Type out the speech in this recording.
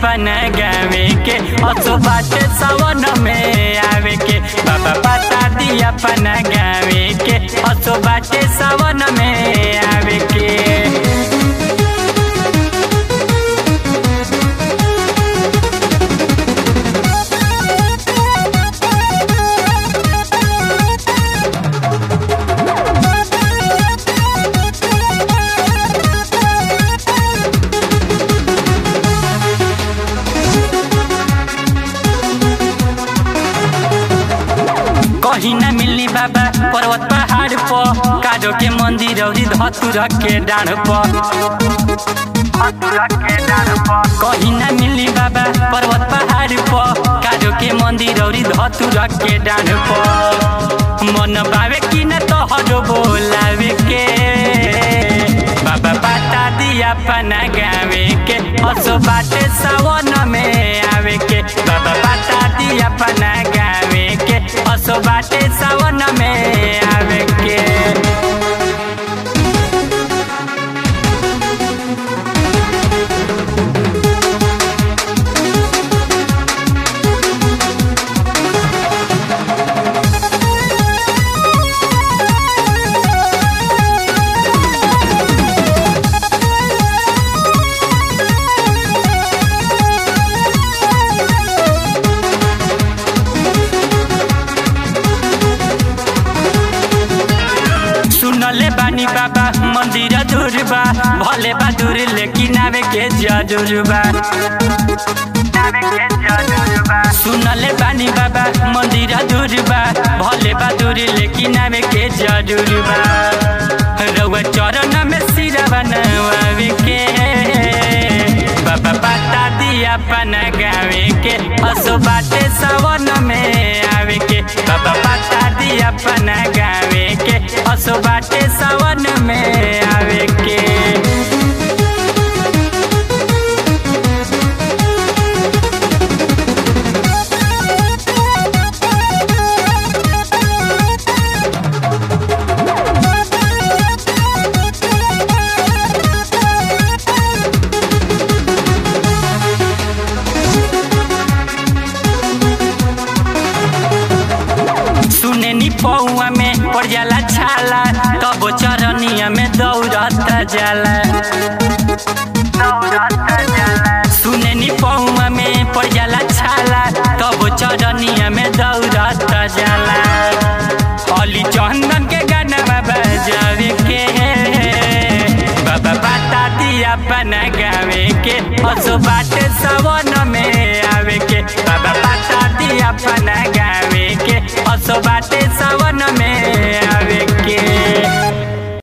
अपन गावे के असो बाटे सावन में आवे के बाबा बता दी अपन गावे के असो बाटे सावन में आवे के कहीं न मिलनी बाबा पर्वत पहाड़ पर काजो के मंदिर औरी धतुर के डाढ़ पर कहीं न मिलनी बाबा पर्वत पहाड़ पर काजो के मंदिर औरी धतुर के डाढ़ पर मन बावे कि न तोहरो बोलावे के बाबा बता दिया अपना गावे के असो बाटे सावन में आवे के बाबा बता दिया अपना गावे के असो बाटे सावन में आवे के सुनले बानी बाबा मंदिर दूर बा भले बा दूर लेकिन आवे के जरूर बा सुनले बानी बाबा मंदिर दूर बा भले बा दूर लेकिन आवे के जरूर बा रउआ चरण में सिरा बनवावे के बाबा बता दिया अपन गावे के असो बाटे सावन में आवे के बाबा बता दिया अपन गावे के असो बाटे सावन में आवे के सुने नी पौआ में पड़ जाला छाला तब चरनिया में दौड़त जाला सुने नी पौआ में पड़ जाला छाला तब चरनिया में दौड़त जाला अली चंदन के गाना बजावे के बाबा बता दिया अपन गावे के असो बाटे सवन में आवे के बाबा बता दिया अपन गावे के असो बाटे